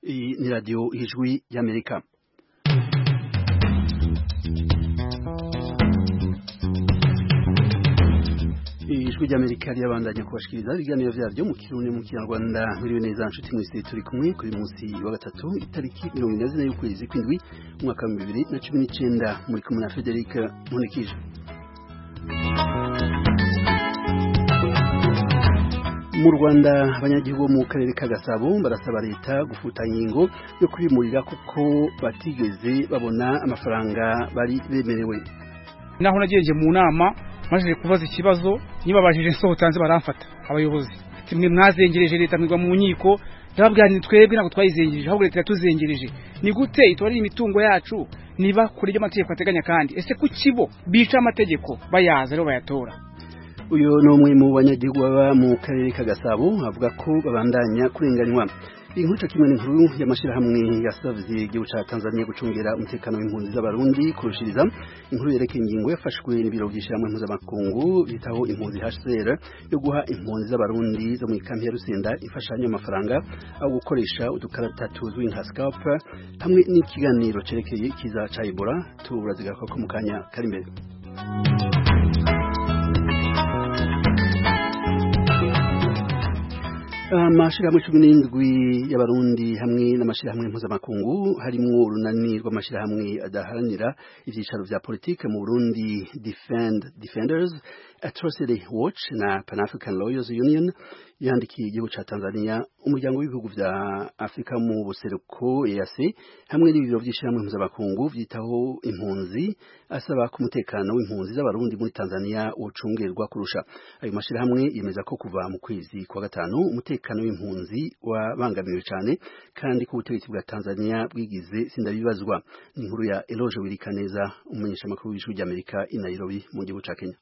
Hii ni radio Ijwi ya Amerika. Ijwi ry'Amerika ryabandanya kubashikiriza ibiganiro byaryo mu Kirundi mu Kinyarwanda muri neza nshuti mwese turi kumwe kuri munsi wa gatatu itariki 24 y'ukwezi kw'indwi umwaka wa 2019 muri kumwe na Frederic Munikije mu Rwanda abanyagihugu mu karere ka Gasabo barasaba leta gufuta ingingo yo kwimurira kuko batigeze babona amafaranga bari bemerewe naho nagenje mu nama maze kubaza ikibazo nibabajije nsohotanze baramfata abayobozi ati mwe mwazengereje leta mwigwa mu nkiko ndababwira ni twebwe ntabwo twayizengereje ahubwo leta yatuzengereje ni gute itwara imitungo yacu niba kuri ibyo amategeko ateganya kandi ese kuki bo bica amategeko bayaza rero bayatora uyu ni umwe mu banyagihugu baba mu karere ka Gasabo avuga ko babandanya kurenganywa inkuco kimwe n'inkuru y'amashyirahamwe yasavye igihugu ca Tanzania gucungera umutekano w'impunzi z'abarundi kurushiriza inkuru yerekeye ingingo yafashwe n'ibiro by'ishyirahamwe mpuzamakungu bitaho impunzi HCR yo guha impunzi z'abarundi zo mu ikambi ya Rusenda imfashanyo y'amafaranga aho gukoresha udukarata tuzwi nka scalp hamwe n'ikiganiro cerekeye ikiza ca Ebola turazigaruka ko mu kanya kari imbere amashirahamwe cumi n'indwi y'abarundi hamwe n'amashirahamwe mpuzamakungu harimwo urunani rw'amashirahamwe adaharanira ivyicaro vya politike mu burundi defend defenders atrocity watch na pan african lawyers union yandikiye igihugu ca tanzania umuryango w'ibihugu vya afurika mu buseruko eac hamwe n'ibiro vy'ishirahamwe mpuzamakungu vyitaho impunzi asaba ko umutekano w'impunzi z'abarundi muri tanzania wocungerwa kurusha ayo mashirahamwe yemeza ko kuva mu kwezi kwa gatanu umutekano w'impunzi wabangamiwe cane kandi ko ubutegetsi bwa tanzania bwigize sindabibazwa ni inkuru ya eloge wirikaneza umumenyeshamakuru w'ijwi ry'amerika i nairobi mu gihugu ca kenya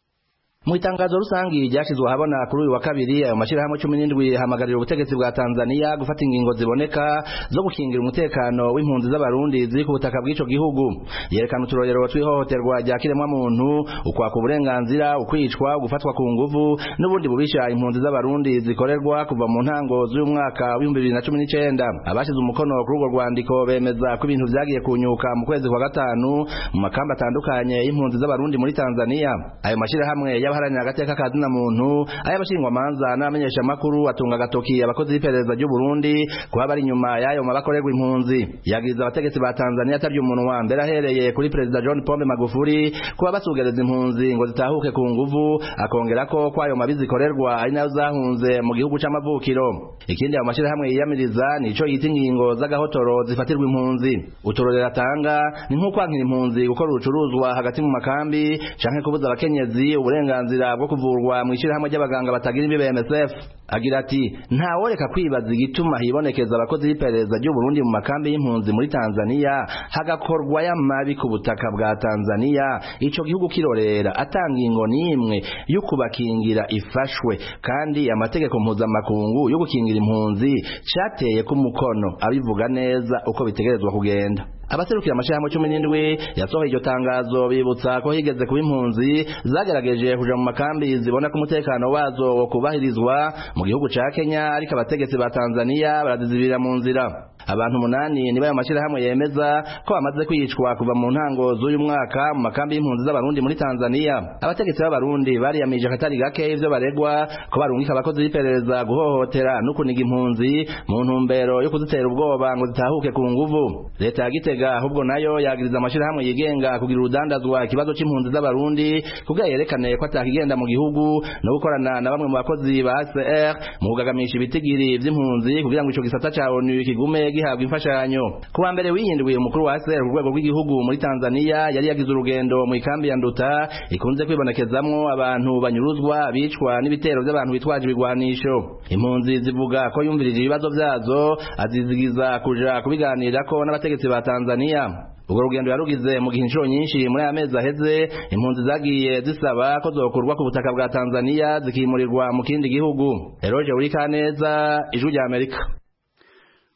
mu itangazo rusange ryashyizwe ahabona kuri uyu wa kabiri ayo mashyirahamwe cumi n'indwi hamagarira ubutegetsi bwa tanzania gufata ingingo ziboneka zo gukingira umutekano w'impunzi z'abarundi ziri ku butaka bw'icyo gihugu yerekana uturorero tw'ihohoterwa rya kiremwamuntu ukwaka uburenganzira ukwicwa gufatwa ku nguvu n'ubundi bubisha impunzi z'abarundi zikorerwa kuva mu ntango z'uyu mwaka w'ibihumbi bibiri na cumi n'icyenda abashyize umukono kuri urwo rwandiko bemeza ko ibintu byagiye kunyuka mu kwezi kwa gatanu mu makamba atandukanye y'impunzi z'abarundi muri tanzania ayo mashyirahamwe y'abaharanira agateka ka zina muntu ay'abashingwamanza n'abamenyesha makuru atunga agatoki abakozi b'iperereza ry'u Burundi kuba bari inyuma y'ayo mabakorerwa impunzi yagize abategetsi ba Tanzania atabye umunwa mbere ahereye kuri perezida John Pombe Magufuli kuba basugereza impunzi ngo zitahuke ku nguvu akongera ko kwayo mabi zikorerwa ari nayo zahunze mu gihugu c'amavukiro ikindi ayo mashirahamwe yiyamiriza nico yita ingingo z'agahotoro zifatirwa impunzi uturorero atanga ni nko kwankira impunzi gukora ubucuruzwa hagati mu makambi canke kubuza abakenyezi uburenganzira uburenganzira bwo kuvurwa mu ishyirahamwe ry'abaganga batagira imbibe MSF agira ati ntaworeka kwibaza igituma hibonekeza abakozi b'iperereza ry'u Burundi mu makambi y'impunzi muri Tanzania hagakorwa y'amabi ku butaka bwa Tanzania ico gihugu kirorera atanga ingo nimwe yo kubakingira ifashwe kandi amategeko mpuzamakungu yo gukingira impunzi cateye ku mukono abivuga neza uko bitegerezwa kugenda abaserukira amashirahamwe cumi n'indwi yasohoye iryo tangazo bibutsa ko higeze kuba impunzi zagerageje kuja mu makambi zibona ko umutekano wazo wo kubahirizwa mu gihugu ca Kenya ariko abategetsi ba Tanzania barazizibira mu nzira abantu umunani niba ayo mashyirahamwe yemeza ko bamaze kwicwa kuva mu ntango z'uyu mwaka mu makambi y'impunzi z'abarundi muri tanzania abategetsi b'abarundi bariyamije akatari gake ivyo baregwa ko barungika abakozi b'iperereza guhohotera no kuniga impunzi mu ntumbero yo kuzitera ubwoba ngo zitahuke ku nguvu leta ya gitega ahubwo nayo yagiriza amashyirahamwe yigenga kugira urudandazwa ikibazo c'impunzi z'abarundi kugira yerekane ko atakigenda mu gihugu no gukorana na bamwe mu bakozi ba hcr mu kugagamisha ibitigiri vy'impunzi kugira ngo ico gisata ca onu kigume gihabwa imfashanyo kuwa mbere wihinduye umukuru wa ASR ku rwego rw'igihugu muri Tanzania yari yagize urugendo mu ikambi ya Nduta ikunze kwibonekezamwo abantu banyuruzwa abicwa n'ibitero by'abantu bitwaje ibigwanisho impunzi zivuga ko yumvirije ibibazo vyazo azizigiza kuja kubiganirako n'abategetsi ba Tanzania ubwo rugendo yarugize mu gihe inshuro nyinshi muri aya mezi aheze impunzi zagiye zisaba ko zokurwa ku butaka bwa Tanzania zikimurirwa mu kindi gihugu Eroje Urikaneza Ijwi rya Amerika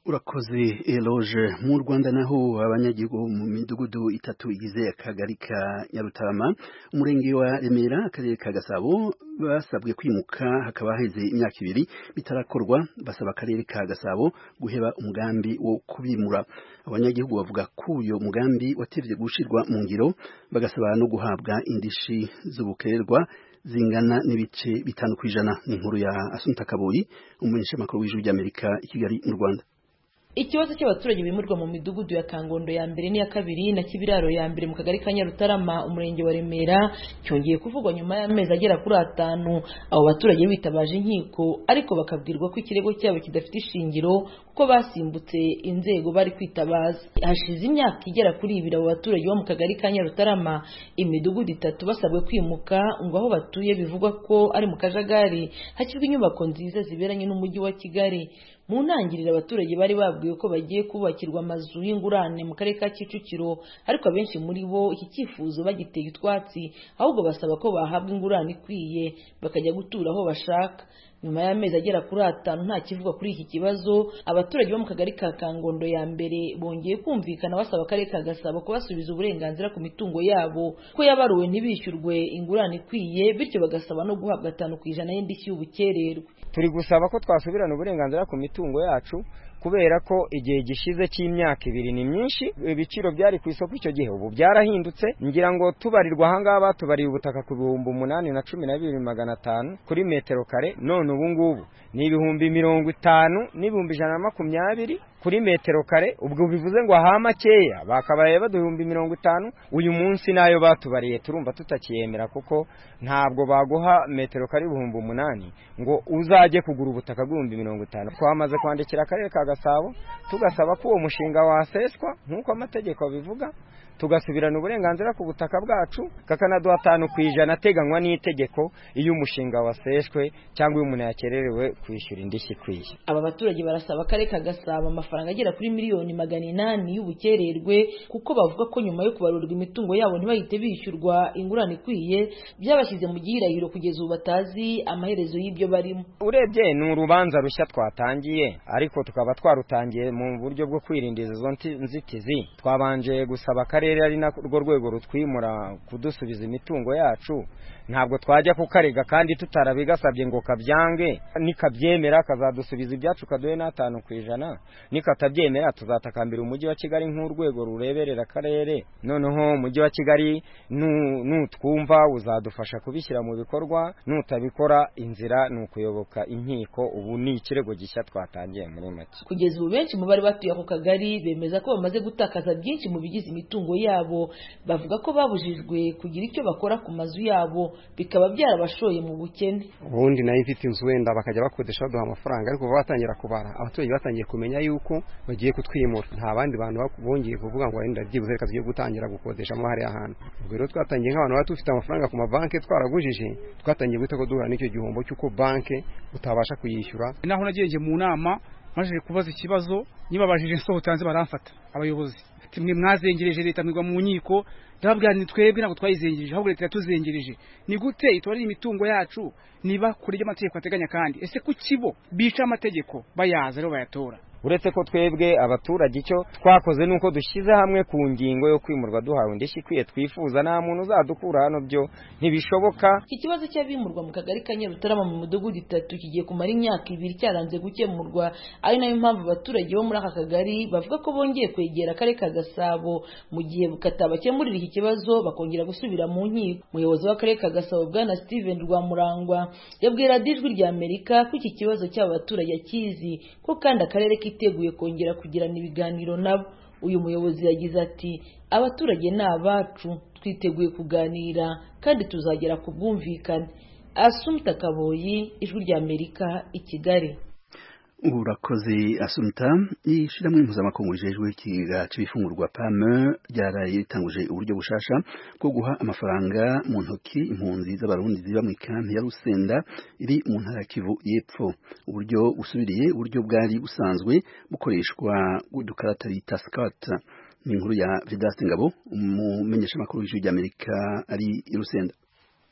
urakoze eloge mu rwanda naho abanyagihugu mu midugudu itatu igize akagari ka nyarutarama umurenge wa remera akarere ka gasabo basabwe kwimuka hakaba haheze imyaka ibiri bitarakorwa basaba akarere ka gasabo guheba umugambi wo kubimura abanyagihugu bavuga ko uyu mugambi watevye gushirwa mu ngiro bagasaba no guhabwa indishi z'ubukererwa zingana n'ibice bitanu kw'ijana n'inkuru ya asunta kaboyi umumenyeshamakuru w'ijwi ry'amerika i kigali mu rwanda ikibazo cy'abaturage bimurwa mu midugudu ya kangondo ya mbere n'iya kabiri na kibiraro ya mbere mu kagari ka nyarutarama umurenge wa remera cyongeye kuvugwa nyuma y'amezi agera kuri atanu abo baturage bitabaje inkiko ariko bakabwirwa ko ikirego cyabo kidafite ishingiro kuko basimbutse inzego bari kwitabaza hashize imyaka igera kuri ibiri abo baturage bo mu kagari ka nyarutarama imidugudu itatu basabwe kwimuka ngo aho batuye bivugwa ko ari mu kajagari hashyirwa inyubako nziza ziberanye n'umujyi wa kigali mu ntangiriro abaturage bari babwiwe ko bagiye kubakirwa amazu y'ingurane mu karere ka kicukiro ariko abenshi muri bo iki cyifuzo bagiteye utwatsi ahubwo basaba ko bahabwa ingurane ikwiye bakajya gutura aho bashaka nyuma y'amezi agera kuri atanu nta kivuga kuri iki kibazo abaturage bo mu kagari ka kangondo ya mbere bongeye kumvikana basaba akarere ka gasabo kubasubiza uburenganzira ku mitungo yabo ko yabaruwe ntibishyurwe ingurane ikwiye bityo bagasaba no guhabwa atanu ku ijana y'indishyi y'ubukererwe turi gusaba ko twasubirana uburenganzira ku mitungo yacu kubera ko igihe gishize cy'imyaka ibiri ni myinshi ibiciro byari ku isoko icyo gihe ubu byarahindutse ngira ngo tubarirwa ahangaha batubariye ubutaka ku bihumbi umunani na cumi na bibiri magana atanu kuri metero kare none ubu ngubu ni ibihumbi mirongo itanu n'ibihumbi ijana na makumyabiri kuri metero kare ubwo bivuze ngo aha makeya bakabaye baduhumbi mirongo itanu uyu munsi nayo batubariye turumva tutakiyemera kuko ntabwo baguha metero kare ibihumbi umunani ngo uzajye kugura ubutaka bw'ibihumbi mirongo itanu twamaze kwandikira akarere ka gasabo tugasaba ko uwo mushinga waseswa nk'uko amategeko abivuga tugasubirana uburenganzira ku butaka bwacu kakanaduha atanu ku ijana ateganywa n'itegeko iyo umushinga waseshwe cyangwa iyo umuntu yakererewe kwishyura indishyi ikwiye aba baturage barasaba akarere ka gasabo amafaranga agera kuri miliyoni magana inani y'ubukererwe kuko bavuga ko nyuma yo kubarurwa imitungo yabo ntibahite bishyurwa ingurane ikwiye byabashyize mu gihirahiro kugeza ubu batazi amaherezo y'ibyo barimo urebye ni urubanza rushya twatangiye ariko tukaba twarutangiye mu buryo bwo kwirinda izo nzitizi twabanje gusaba akarere akarere ari narwo rwego rutwimura kudusubiza imitungo yacu ntabwo twajya kukarega kandi tutarabigasabye ngo kabyange nikabyemera kazadusubiza ibyacu kaduhe n'atanu ku ijana nikatabyemera tuzatakambira umujyi wa kigali nk'urwego rureberera akarere noneho umujyi wa kigali nutwumva uzadufasha kubishyira mu bikorwa nutabikora inzira ni ukuyoboka inkiko ubu ni ikirego gishya twatangiye muri make kugeza ubu benshi mu bari batuye ako kagari bemeza ko bamaze gutakaza byinshi mu bigize imitungo yabo bavuga ko babujijwe kugira icyo bakora ku mazu yabo bikaba byarabashoye mu bukene ubundi nayo mfite inzu wenda bakajya bakodesha baduha amafaranga ariko kuva batangira kubara abaturage batangiye kumenya yuko bagiye kutwimura nta bandi bantu bongeye kuvuga ngo wenda byibuze reka tugiye gutangira gukodeshamo hariya hantu ubwo rero twatangiye nk'abantu baba dufite amafaranga ku mabanki twaragujije twatangiye guhita ko duhura n'icyo gihombo cy'uko banki utabasha kuyishyura naho nagenje mu nama maze kubaza ikibazo nibabajije nsohotanze baramfata abayobozi mwe mwazengereje leta mwigwa mu nkiko ndababwira ni twebwe ntabwo twayizengereje ahubwo leta yatuzengereje ni gute itubarira imitungo yacu niba kuri ibyo amategeko ateganya kandi ese kuki bo bica amategeko bayaza rero bayatora uretse ko twebwe abaturage icyo twakoze nuko dushyize hamwe ku ngingo yo kwimurwa duhawe indishyi ikwiye twifuza nta muntu uzadukura hano byo ntibishoboka iki kibazo cy'abimurwa mu kagari ka nyarutarama mu midugudu itatu kigiye kumara imyaka ibiri cyaranze gukemurwa ari nayo mpamvu abaturage bo muri aka kagari bavuga ko bongeye kwegera akarere ka gasabo mu gihe katabakemurira iki kibazo bakongera gusubira mu nkiko umuyobozi w'akarere ka gasabo bwana steven rwamurangwa yabwiye radiyo ijwi rya amerika ko iki kibazo cy'aba baturage akizi ko kandi akarere kiteguye kongera kugirana ibiganiro nabo uyu muyobozi yagize ati abaturage ni abacu twiteguye kuganira kandi tuzagera ku bwumvikane asumta kaboyi ijwi rya amerika i kigali urakoze asumta ishyirahamwe mpuzamakungu rijejwe ikigega cy'ibifungurwa pame ryaraye ritanguje uburyo bushasha bwo guha amafaranga mu ntoki impunzi z'abarundi ziba mu ikambi ya rusenda iri mu ntara ya kivu y'epfo uburyo busubiriye uburyo bwari busanzwe bukoreshwa udukarata bita sikata ni inkuru ya vedaste ngabo umumenyeshamakuru w'ijwi ry'amerika ari i rusenda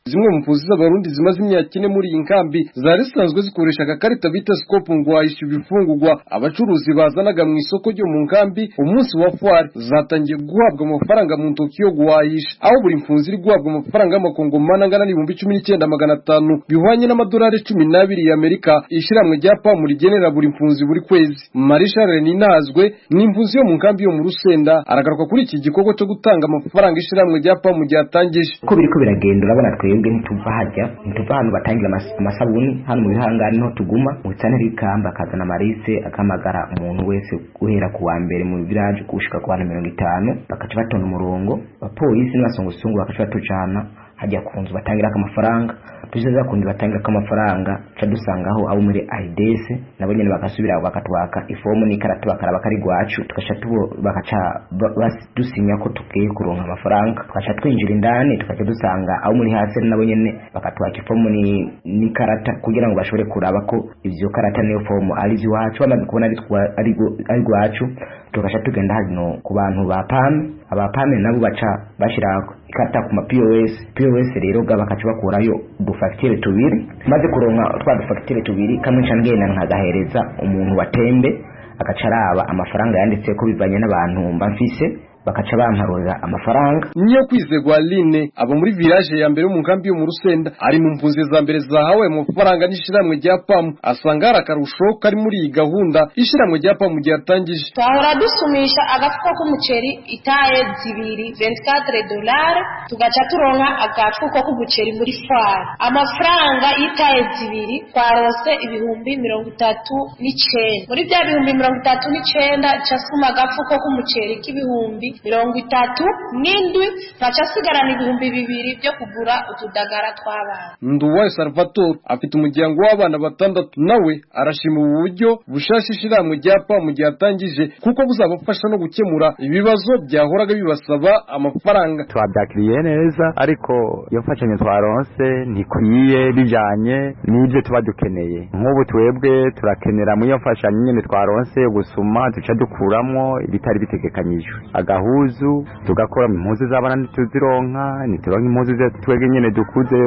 zimwe mu mpunzi z'abarundi zimaze imyaka ine muri iyi nkambi zari zisanzwe zikoresha agakarita bita sikopu ngo wahishyura ibifungurwa abacuruzi bazanaga mu isoko ryo mu nkambi umunsi wa fwari zatangiye guhabwa amafaranga mu ntoki yo guhahisha aho buri mpunzi iri guhabwa amafaranga y'amakongomani angana n'ibihumbi cumi n'icyenda magana atanu bihwanye n'amadolari cumi n'abiri y'amerika ishyirahamwe rya pamu rigenera buri mpunzi buri kwezi marisha reni inazwe ni impunzi yo mu nkambi yo mu rusenda aragaruka kuri iki gikorwa cyo gutanga amafaranga ishyirahamwe rya pamu ryatangije uko biriko biragenda urabona twebwe ntituva hajya ntituva ahantu batangira amas- amasabuni hano mu bihangane niho tuguma ubutane bw'ikamba akazana amarise akamagara umuntu wese guhera ku wa mbere mu viraje gushika ku bantu mirongo itanu bakaca batonda umurongo abapolisi n'abasongosungu bakaca batucana hajya ku nzu batangirako amafaranga tugeze ku nzu batangirako amafaranga ca dusangaho abo muri aids nabo nyene bagasubira aho bakatwaka ifomu n'ikarata bakaraba kari gwacu tugaca tubo- bakaca ba- bas- dusinya ko tugiye kuronka amafaranga tugaca twinjira indani tugaca dusanga abo muri hasi nabo nyene bakatwaka ifomu ni- n'ikarata kugira ngo bashobore kuraba ko ivyo karata n'iyo fomu ari ivy'iwacu bamaze kubona ari twa- ari gwa- ari gwacu tugaca tugenda hano ku bantu ba pame aba pame nabo baca bashira ikarata ku ma POS POS rero ga bakaca bakurayo udufagitire tubiri maze kuronka twa dufagitire tubiri kamwe nca ngenda nkagahereza umuntu watembe agaca araba amafaranga yanditse ko bivanye n'abantu mba mfise bakaca bamparurira amafaranga niyo kwizerwa aline aba muri village ya mbere yo mu nkambi yo mu rusenda ari mu mpunzi za mbere zahawe amafaranga n'ishyirahamwe rya pamu asanga hari akarusho kari muri iyi gahunda ishyirahamwe rya pamu ryatangije twahora dusumisha agafuka k'umuceri itaye zibiri 24 dolari tugaca turonka agafuko k'umuceri muri fari amafaranga y'itaye zibiri twarose ibihumbi mirongo itatu n'icenda muri bya bihumbi mirongo itatu n'icenda ca suma agafuko k'umuceri k'ibihumbi mirongo itatu n'indwi nkaca sigarana ibihumbi bibiri byo kugura utudagara tw'abana nduwayo salvatore afite umuryango w'abana batandatu nawe arashima ubu buryo bushasha ishyirahamwe rya pamu ryatangije kuko buzabafasha no gukemura ibibazo byahoraga bibasaba amafaranga twabyakiriye neza ariko iyo mfashanyo twaronse ntikwiye bijanye n'ibyo tuba dukeneye nk'ubu twebwe turakenera muri iyo mfashanyo nyene twaronse yo gusuma duca dukuramwo ibitari bitegekanyijwe agahuzu tugakora impuzu z'abana ntituzironka ntituronka impuzu ze twebwe nyene dukuze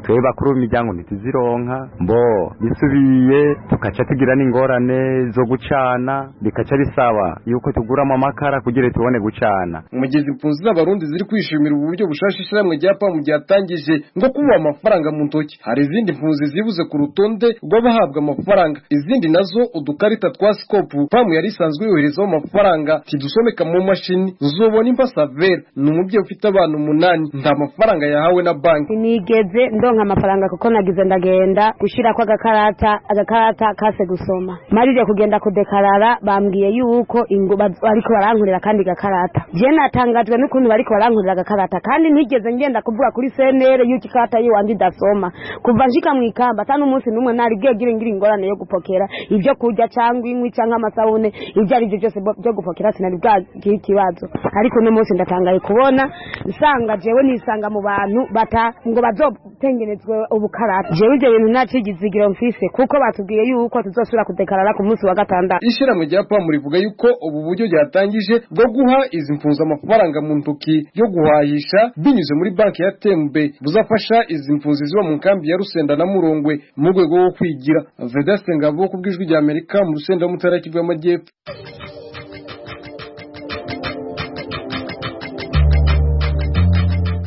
twebwe bakuru b'imiryango ntituzironka mbo bisubiye tukaca tugira n'ingorane zo gucana bikaca bisaba yuko tuguramo amakara kugira tubone gucana umugezi impunzi z'abarundi ziri kwishimira ubu buryo bushasha ishyirahamwe rya pamu ryatangije ngo kuba amafaranga mu ntoki hari izindi mpunzi zibuze ku rutonde rw'abahabwa amafaranga izindi nazo udukarita twa sikopu pamu yari isanzwe yoherezaho amafaranga tidusomeka mu mashini zobona imbasavera ni umubyeyi ufite abana umunani nta mafaranga yahawe na banki sinigeze ndonka amafaranga kuko nagize ndagenda gushira kwa gakarata agakarata kase gusoma marije kugenda kudekarara bambwiye yuko ingo baz- bariko barankurira kandi gakarata je natangajwe n'ukuntu bariko barankurira gakarata kandi ntigeze ngenda kuvuga kuri senere yuko ikarata yiwanje idasoma kuva nshika mu ikamba ata n'umunsi n'umwe nari bwegire ngira ingorane yo gupokera ibyo kurya cyangwa inkwi cyangwa amasabune ibyo ari byo byose bo- byo gupokera sinari bwagira ikibazo ariko uno munsi ndatangaye kubona nsanga jewe nisanga mu bantu bata ngo bazotengenezwe ubukarata jewe ibyo bintu nacigize igiro mfise kuko batubwiye yuko tuzosubira kudekarara ku munsi wa gatandatu ishyirahamwe rya pamu rivuga yuko ubu buryo ryatangije bwo guha izi mpunzi amafaranga mu ntoki yo guhahisha binyuze muri banki ya tembe buzafasha izi mpunzi ziba mu nkambi ya rusenda na murongwe mu rwego rwo kwigira vedaste ngabo ku bw'ijwi rya amerika mu rusenda mu ntara y'Ikivu y'amajyepfo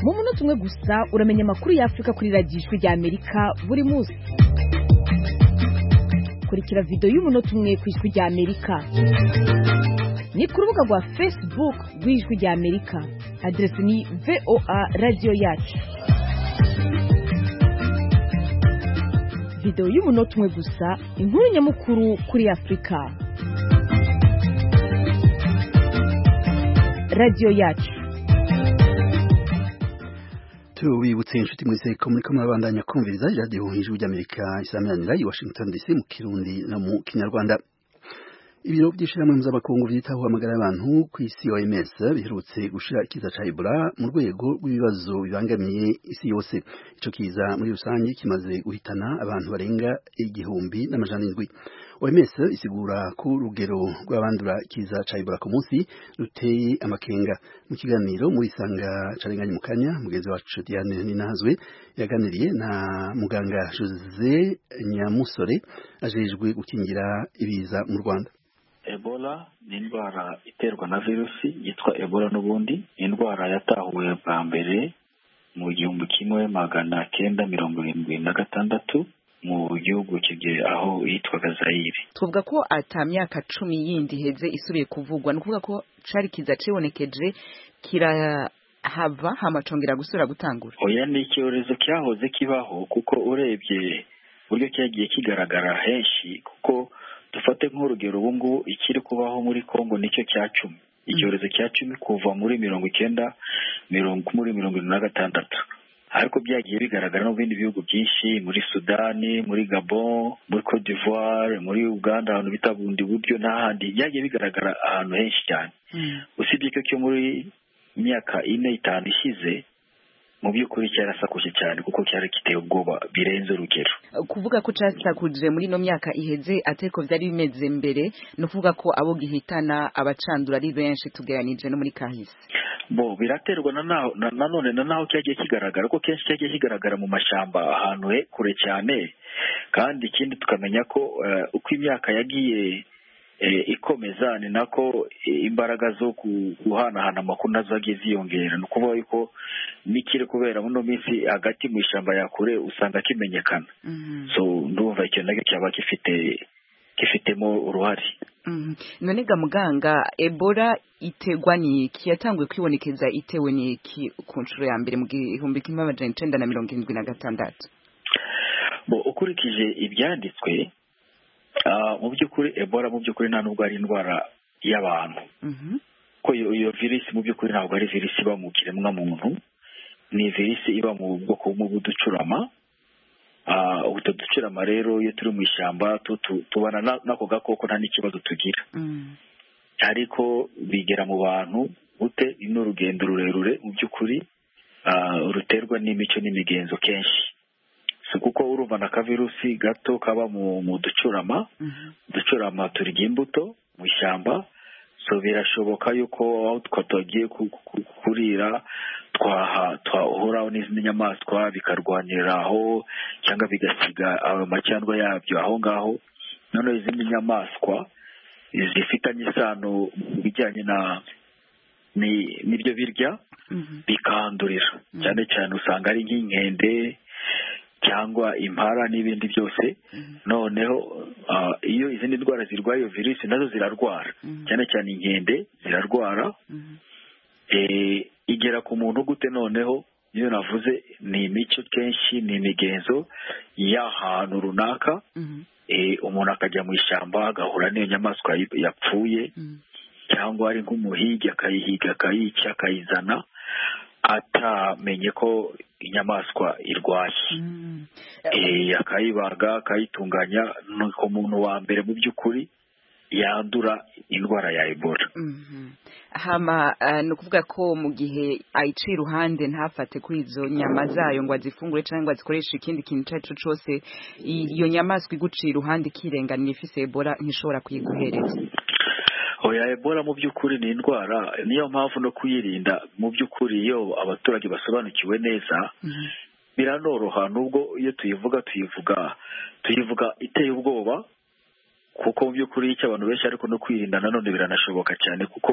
mu munota umwe gusa uramenya amakuru y'afurika kuri radiyo ijwi rya amerika buri munsi kurikira videwo y'umunota umwe ku ijwi rya amerika ni ku rubuga rwa facebook rw'ijwi rya amerika aderesi ni voa radiyo yacu videwo y'umunota umwe gusa inkuru nyamukuru kuri afurika radiyo yacu tubibutse inshuti mwese ko muri kumwe babandanya kumviriza radiyo ijwi ry'amerika isameranira i washington dc mu kirundi no mu kinyarwanda ibiro by'ishyirahamwe mpuzamakungu byitaho amagara y'abantu ku isi oms biherutse gushira ikiza ca ebola mu rwego rw'ibibazo bibangamiye isi yose ico kiza muri rusange kimaze guhitana abantu barenga igihumbi n'amajana indwi oms isigura ko urugero rw'abandura ikiza ca ebola ku munsi ruteye amakenga mu kiganiro muri isanga carenganye mu kanya mugenzi wacu diane ninazwe yaganiriye na muganga jose nyamusore ajejwe gukingira ibiza mu rwanda ebola ni indwara iterwa na virusi yitwa ebola n'ubundi ni indwara yatahuwe bwa mbere mu gihumbi kimwe magana kenda mirongo irindwi na gatandatu mu gihugu kigiye aho yitwaga zayire twavuga ko ata myaka cumi yindi iheze isubiye kuvugwa ni ukuvuga ko cari kiza cibonekeje kirahava hamacongera gusubira gutangura oya ni icyorezo cyahoze kibaho kuko urebye uburyo cyagiye kigaragara henshi kuko dufate nk'urugero ubu ngubu ikiri kubaho muri kongo nicyo cya cumi icyorezo cya cumi kuva muri mirongo icyenda mirongo muri mirongo irindwi na gatandatu ariko byagiye bigaragara no mu bindi bihugu byinshi muri sudani muri gabon muri cote d'ivoire muri uganda ahantu bita bundi buryo n'ahandi byagiye bigaragara ahantu henshi cyane usibye ko cyo muri myaka ine itanu ishize mu by'ukuri cyarasakuje cyane kuko cyari giteye ubwoba birenze urugero kuvuga ko cyasakuje muri ino myaka iheze ateko byari bimeze mbere ni ukuvuga ko abo gihitana abacandura ari benshi tugereranije no muri kahise bo biraterwa nanone na naho cyagiye kigaragara ko kenshi cyagiye kigaragara mu mashyamba ahantu kure cyane kandi ikindi tukamenya ko uko imyaka yagiye ikomeza ni nako imbaraga zo guhanahana amakuru nazo zagiye ziyongera ni ukuvuga yuko n'ikiri kubera muri minsi hagati mu ishyamba yakure usanga kimenyekana so ndumva icyo nacyo cyaba gifite gifitemo uruhare none ga muganga ebola itegwa n'iki yatanguye kwibonekeza itewe n'iki ku nshuro ya mbere mu gihumbi kimwe amajana icyenda na mirongo irindwi na gatandatu ukurikije ibyanditswe mu by'ukuri ebola mu by'ukuri nta nubwo ari indwara y'abantu ko iyo virisi mu by'ukuri ntabwo ari virisi iba mu kiremwamuntu ni virisi iba mu bwoko bw'uducurama utwo ducurama rero iyo turi mu ishyamba tubana n'ako gakoko nta n'ikibazo tugira ariko bigera mu bantu gute ni urugendo rurerure mu by'ukuri ruterwa n'imico n'imigenzo kenshi si kuko urumva na kavirusi gato kaba mu ducurama uducurama turya imbuto mu ishyamba so birashoboka yuko aho twagiye kurira twahoraho n'izindi nyamaswa bikarwanira aho cyangwa bigasiga amacyandwa yabyo aho ngaho noneho izindi nyamaswa zifitanye isano mu bijyanye na n'ibyo birya bikandurira cyane cyane usanga ari nk'inkende cyangwa impara n'ibindi byose noneho iyo izindi ndwara zirwaye iyo virusi nazo zirarwara cyane cyane inkende zirarwara igera ku muntu gute noneho iyo navuze ni imico kenshi ni imigenzo y'ahantu runaka umuntu akajya mu ishyamba agahura n'iyo nyamaswa yapfuye cyangwa ari nk'umuhigi akayihiga akayica akayizana atamenye ko inyamaswa irwaye akayibaga akayitunganya nuko muntu wa mbere mu by'ukuri yandura indwara ya ebola hama ni ukuvuga ko mu gihe ayiciye iruhande ntafate kuri izo nyama zayo ngo azifungure cyangwa azikoreshe ikindi kintu icyo ari cyo cyose iyo nyamaswa iguciye iruhande ikirenganiye ifise ebola ntishobora kuyiguhereza oya ebola mu by'ukuri ni indwara niyo mpamvu no kuyirinda mu by'ukuri iyo abaturage basobanukiwe neza biranoroha nubwo iyo tuyivuga tuyivuga tuyivuga iteye ubwoba kuko mu by'ukuri icyo abantu benshi ariko no kwirinda nanone biranashoboka cyane kuko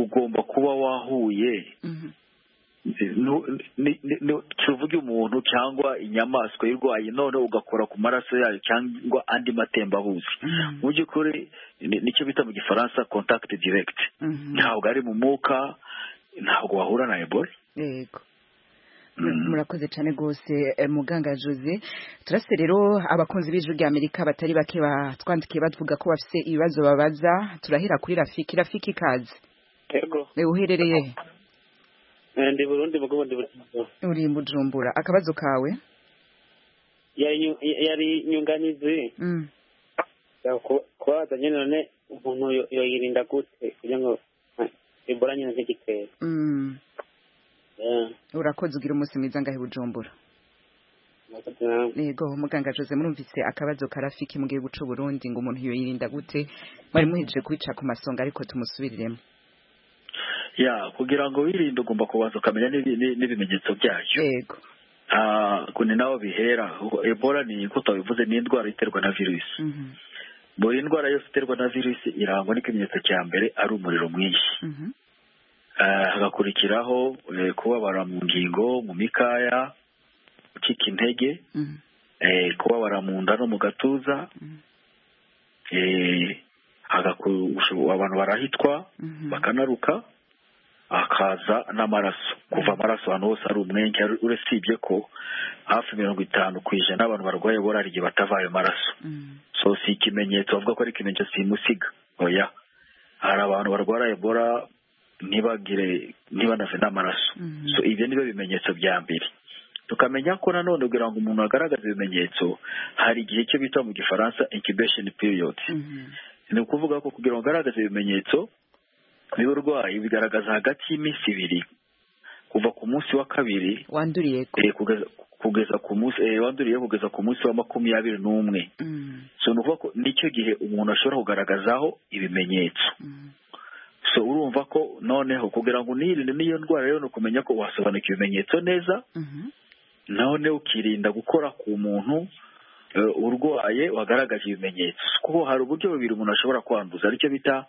ugomba kuba wahuye tuvuge umuntu cyangwa inyamaswa irwaye none ugakora ku maraso yayo cyangwa andi matembabuzi mu by'ukuri nicyo bita mu gifaransa contact direct ntabwo ari mu mwuka ntabwo wahura na ebola murakoze cyane rwose muganga jose turase rero abakunzi b'ijwi rya amerika batari bake batwandikiye bavuga ko bafite ibibazo babaza turahera kuri rafiki rafiki ikaze uherereye ndi burundi mugo ndi bujumbura uri bujumbura akabazo kawe yari inyunganizi kubaza nyine none umuntu yoyirinda gute kugira ngo ebola nyine zigitera urakoze ugira umunsi mwiza ngaho i bujumbura yego muganga jose murumvise akabazo karafiki mugiye guca uburundi ngo umuntu yoyirinda gute mwari muhejeje kubica ku masonga ariko tumusubiriremo ya kugira ngo wirinde ugomba kubanza ukamenya n'ibi- n'ibimenyetso byayo yego kuni naho bihera ebola ni uko utabivuze ni indwara iterwa na virusi buri ndwara yose iterwa na virusi irangwa n'ikimenyetso cya mbere ari umuriro mwinshi Ah, hagakurikiraho eh, kubabara mu ngingo mu mikaya gucika intege eh, kubabara mu nda no mu gatuza eh, hagaku- usho- abantu barahitwa bakanaruka hakaza n'amaraso kuva amaraso ahantu hose ari umwenge ari- usibye ko hafi mirongo itanu ku ijana abantu barwaye bora hari igihe batava ayo maraso so si ikimenyetso bavuga ko ari ikimenyetso simusiga oya hari abantu barwara ebola ntibagire ntibanave n'amaraso so ibyo nibyo bimenyetso bya mbere tukamenya ko nanone kugira ngo umuntu agaragaze ibimenyetso hari igihe cyo bita mu gifaransa incubation period ni ukuvuga ko kugira ngo agaragaze ibimenyetso by'uburwayi bigaragaza hagati y'iminsi ibiri kuva ku munsi wa kabiri wanduriye eh, kugeza kugeza ku munsi eh, wanduriye kugeza ku munsi wa makumyabiri n'umwe so ni ukuvuga ko nicyo gihe umuntu ashobora kugaragazaho ibimenyetso so urumva ko noneho kugira ngo unirinde n'iyo ndwara rero ni ukumenya ko wasobanukira ibimenyetso neza none ukirinda gukora ku muntu eh, urwaye wagaragaje ibimenyetso kuko hari uburyo bubiri umuntu ashobora kwanduza aricyo bita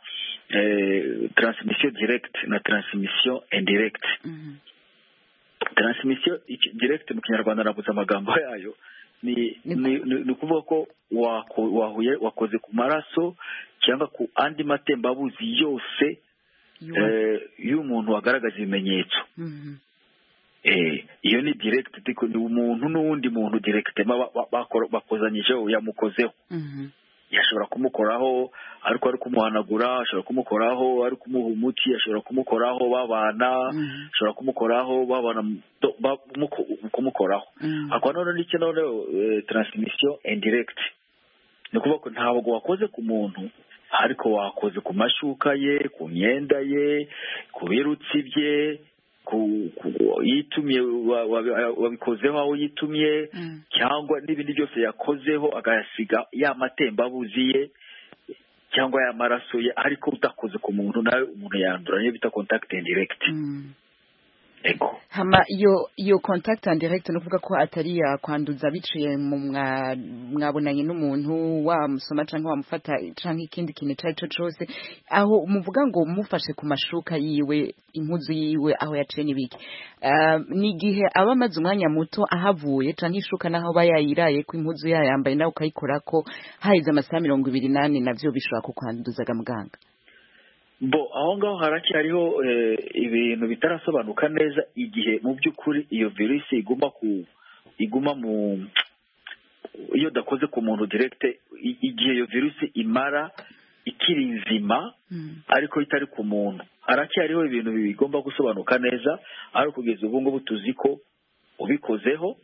transmission direct na transmission indirect transmission iki- direct mu kinyarwanda nabuze amagambo yayo ni ni- ni- ni ukuvuga ko wako- wahuye wakoze ku maraso cyangwa ku andi matembabuzi yose eh, y'umuntu wagaragaza ibimenyetso Eh, iyo ni direct ariko ni umuntu n'uwundi muntu direct ba- ba- bakora- bakozanyijeho yamukozeho yashobora kumukoraho ariko ari kumuhanagura ashobora kumukoraho ari kumuha umuti ashobora kumukoraho babana ashobora kumukoraho babana to- ba- muko- kumukoraho hakaba noneho n'icyo noneho eh, transmission indirect ni ukuvuga ko ntabwo wakoze ku muntu ariko wakoze ku mashuka ye ku myenda ye ku birutsi bye ku, ku yitumye wa- wa- wabikozeho aho yitumye cyangwa n'ibindi byose yakozeho agasiga ya matembabuzi ye cyangwa ya maraso ye ariko utakoze ku muntu nawe umuntu yandura niyo bita contact indirect ego hama iyo iyo contact and direct ni ukuvuga ko atari yakwanduza biciye mu mwa- mwabonanye n'umuntu wamusoma cyangwa wamufata cyangwa ikindi kintu icyo ari cyo cyose aho muvuga ngo mufashe ku mashuka yiwe impuzu yiwe aho yaciye n'ibiki Ah, ni igihe aba amaze umwanya muto ahavuye cyangwa ishuka n'aho aba yayiraye ko impuzu yayambaye nawe ukayikora ko haheze amasaha mirongo ibiri n'ane nabyo bishobora kukwanduzaga muganga bo aho ngaho haracyariho eh, ibintu bitarasobanuka neza igihe mu by'ukuri iyo virusi iguma ku iguma mu iyo udakoze ku muntu direct i- igihe iyo virusi imara ikiri nzima ariko itari ku muntu haracyariho ibintu bigomba gusobanuka neza ariko kugeza ubu ngubu tuzi ko ubikozeho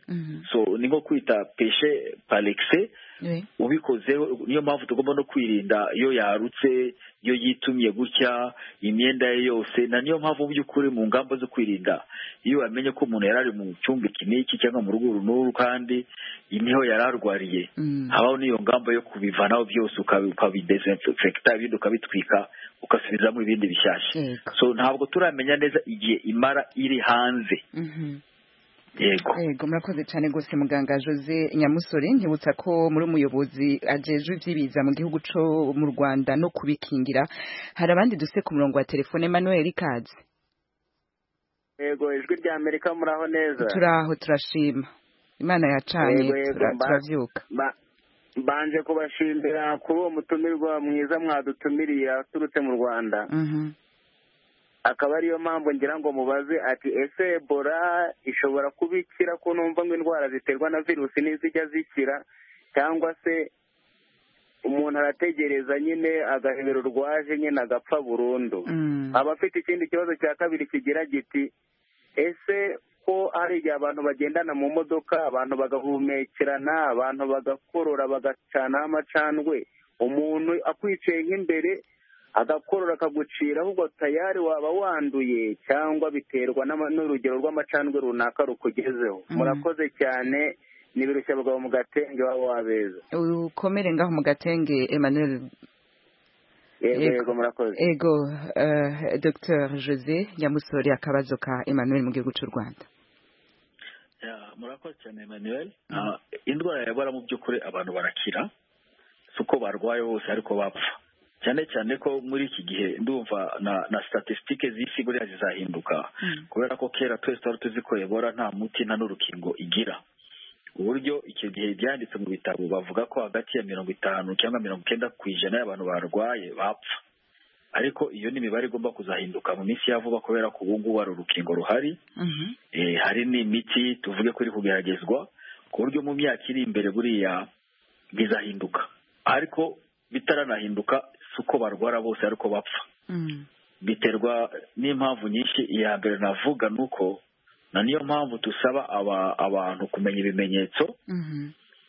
so ni nko kwita peshe parekise ubikozeho niyo mpamvu tugomba no kwirinda iyo yarutse iyo yitumye gutya imyenda ye yose na niyo mpamvu mu by'ukuri mu ngamba zo kwirinda iyo wamenye ko umuntu yari ari mu cyumba iki n'iki cyangwa mu rugo uru n'uru kandi niho yari arwariye habaho n'iyo ngamba yo kubivanaho byose ukabi- ukabidesinfekta ibindi ukabitwika ugasubizamo ibindi bishyashya so ntabwo turamenya neza igihe imara iri hanze yego yego murakoze cyane rwose muganga jose nyamusore ntibutsa ko muri umuyobozi ajejwe iby'ibiza mu gihugu cyo mu rwanda no kubikingira hari abandi duse ku murongo wa telefone manuel ikaze yego ijwi rya amerika muraho neza turaho turashima imana yacanye Yego, yego, tura- mba- turabyuka Ba- mbanje kubashimira kuri uwo mutumirwa mwiza mwadutumiriye aturutse mu rwanda Mhm. akaba ariyo mpamvu ngira ngo mubaze ati ese ebola ishobora kuba ikira ko numva ngo indwara ziterwa na virusi ntizijya zikira cyangwa se umuntu arategereza nyine agahebero rwaje nyine agapfa burundu abafite ikindi kibazo cya kabiri kigira giti ese ko hari igihe abantu bagendana mu modoka abantu bagahumekerana abantu bagakorora bagacanaho amacandwe umuntu akwiciye nk'imbere agakorora akagucira ahubwo tayari waba wanduye cyangwa biterwa n'ama- n'urugero rw'amacandwe runaka rukugezeho murakoze cyane n'ibirushya abagabo mu gatenge waba wabeza ukomere ngaho mu gatenge emmanuel yego yego murakoze ego eh, dr jose nyamusore akabazo ka emmanuel mu gihugu cy'u rwanda Ya, murakoze cyane emmanuel Ah, indwara yabara mu by'ukuri abantu barakira si uko barwaye bose ariko bapfa cyane cyane ko muri iki gihe ndumva na na statisitike z'isi buriya zizahinduka kubera ko kera twese twari tuzi ko ebora nta muti nta n'urukingo igira uburyo icyo gihe byanditse mu bitabo bavuga ko hagati ya mirongo itanu cyangwa mirongo icyenda ku ijana y'abantu barwaye bapfa ariko iyo ni imibare igomba kuzahinduka mu minsi ya vuba kubera ko ubu ngubu hari urukingo ruhari Eh, hari n'imiti tuvuge ko iri kugeragezwa ku buryo mu myaka iri imbere buriya bizahinduka ariko bitaranahinduka si uko barwara bose ariko bapfa biterwa n'impamvu nyinshi iya mbere navuga ni uko na niyo mpamvu dusaba aba- abantu kumenya ibimenyetso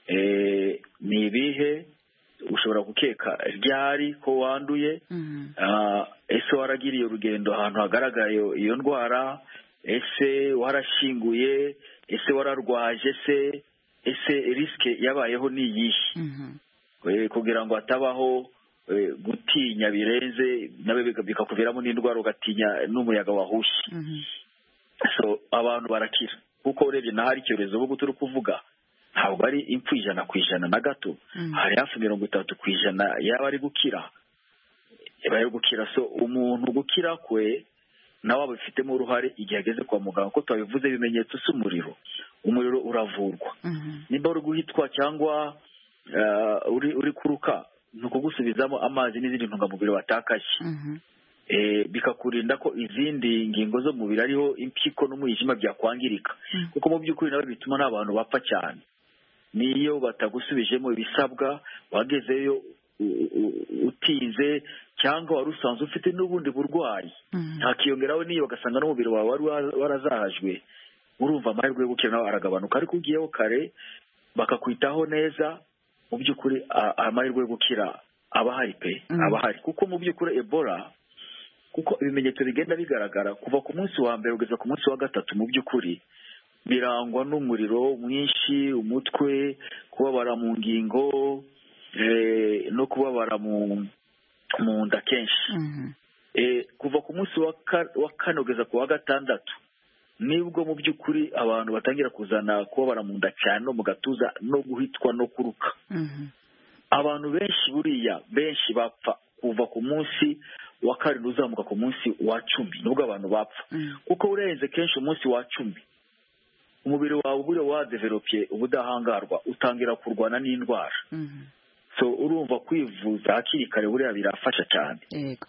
Eh, ni ibihe ushobora gukeka ryari ko wanduye Ah, ese waragiriye urugendo ahantu hagaragara iyo iyo ndwara ese warashyinguye ese wararwaje se ese risike yabayeho ni iyihe Eh, kugira ngo hatabaho eh, gutinya birenze nawe bika- bikakuviramo n'indwara ugatinya n'umuyaga wahushye so abantu barakira kuko urebye naho hari icyorezo ubu turi kuvuga ntabwo ari impfu ijana ku ijana na gato hari hafi mirongo itatu ku ijana yaba ari gukira yaba ari gukira so umuntu gukira kwe nawe abifitemo uruhare igihe ageze kwa muganga ko twabivuze ibimenyetso si umuriro umuriro uravurwa nimba uri guhitwa cyangwa eh, uri uri kuruka ni ukugusubizamo amazi n'izindi ntungamubiri watakaje Eh, bikakurinda ko izindi ngingo zo mubiri ariho impyiko n'umwijima byakwangirika kuko mu by'ukuri nawe bituma n'abantu bapfa cyane niyo batagusubijemo ibisabwa wagezeyo u- u- utize cyangwa wari usanzwe ufite n'ubundi burwayi ntakiyongeraho n'iyo bagasanga n'umubiri wawe wari wa- warazahajwe urumva amahirwe yo gukira nawe aragabanuka ariko ugiyeho kare bakakwitaho neza mu by'ukuri a- amahirwe yo gukira aba ahari pe aba ahari kuko mu by'ukuri ebola kuko ibimenyetso bigenda bigaragara kuva ku munsi wa mbere kugeza ku munsi wa gatatu mu by'ukuri birangwa n'umuriro mwinshi umutwe kubabara mu ngingo eh, no kubabara mu mu nda kenshi Eh, kuva ku munsi wa ka- wa kane kugeza ku wa gatandatu nibwo mu by'ukuri abantu batangira kuzana kubabara mu nda cyane no mu gatuza no guhitwa no kuruka abantu benshi buriya benshi bapfa kuva ku munsi wa karindwi uzamuka ku munsi wa cumi nubwo abantu bapfa kuko urenze kenshi umunsi wa cumi umubiri wawe uba uri wadeveropye ubudahangarwa utangira kurwana n'indwara so urumva kwivuza hakiri kare buriya birafasha cyane yego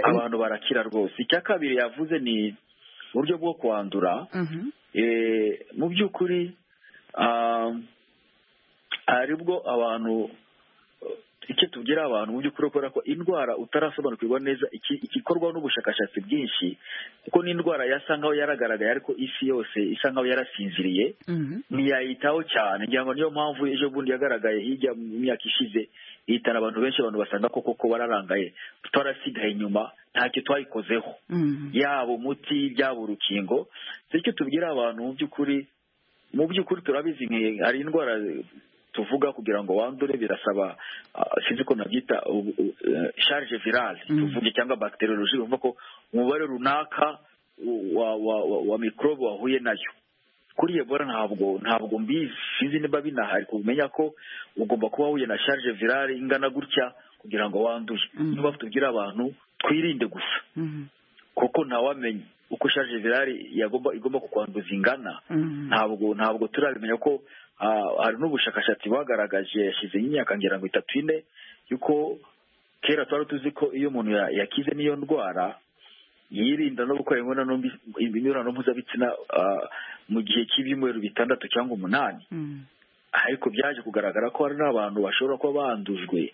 abantu barakira rwose icya kabiri yavuze ni uburyo bwo kwandura Mhm. Eh, mu by'ukuri ah, hari ubwo abantu icyo tubwira abantu mu by'ukuri kubera ko indwara utarasobanukirwa neza iki- igikorwa n'ubushakashatsi bwinshi kuko n'indwara yasa nkaho yaragaragaye ariko isi yose isa nkaho yarasinziriye ntiyayitaho cyane ngira ngo niyo mpamvu ejo bundi yagaragaye hirya mu myaka ishize ihitana abantu benshi abantu basanga ko koko bararangaye twarasigaye inyuma ntacyo twayikozeho yaba umuti byaba urukingo si cyo tubwira abantu mu by'ukuri mu by'ukuri turabizi nki- hari indwara tuvuga kugira ngo wandure birasaba ah, sinzi ko nabyita u- u- eh, charge virale tuvuge cyangwa bacteriologie bivuga ko umubare runaka wa wa wa, wa microbe wahuye nayo kuri ebola ntabwo ntabwo mbizi sinzi niba binahari kumenya ko ugomba kuba wahuye na charge virale ingana gutya kugira ngo wanduye niba tubwira abantu twirinde gusa kuko ntawamenya uko charge virale yagomba igomba kukwanduza ingana ntabwo ntabwo turabimenya ko ah, hari n'ubushakashatsi bwagaragaje yashyize imyaka ngira ngo itatu ine yuko kera twari tuzi ko iyo umuntu ya- yakize n'iyo ndwara yirinda no gukora imibonano mbi- imibonano mpuzabitsina ah, mu gihe cy'ibyumweru bitandatu cyangwa umunani ariko byaje kugaragara ko hari n'abantu bashobora kuba bandujwe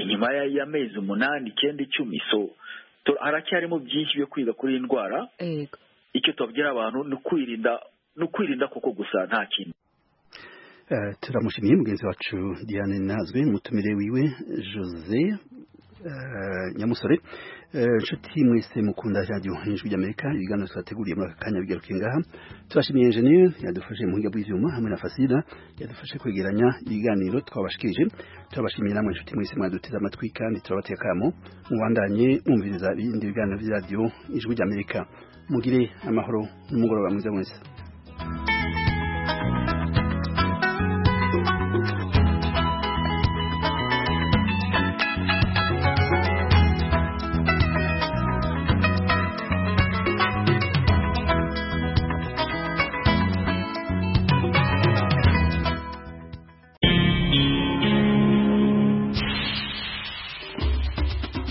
inyuma ya- y'amezi umunani icyenda icumi so tu- haracyarimo byinshi byo kwiga kuri iyi ndwara yego icyo tubabwira abantu ni ukwirinda ni ukwirinda kuko gusa nta kindi Eh, turamushimiye mugenzi wacu diane nazwe umutumire wiwe jose nyamusore inshuti mwese mukunda radiyo ijwi ry'amerika ibiganiro twateguriye muri aka kanya bigaruke ngaha tubashimiye enjeniyeri yadufashe mu buhinga bw'ibyuma hamwe na fasida yadufashe kwegeranya ibiganiro twabashikirije turabashimiye namwe inshuti mwese mwaduteze amatwi kandi turabateye akamo mubandanye mwumviriza ibindi biganiro by'iradiyo ijwi ry'amerika mugire amahoro n'umugoroba mwiza mwese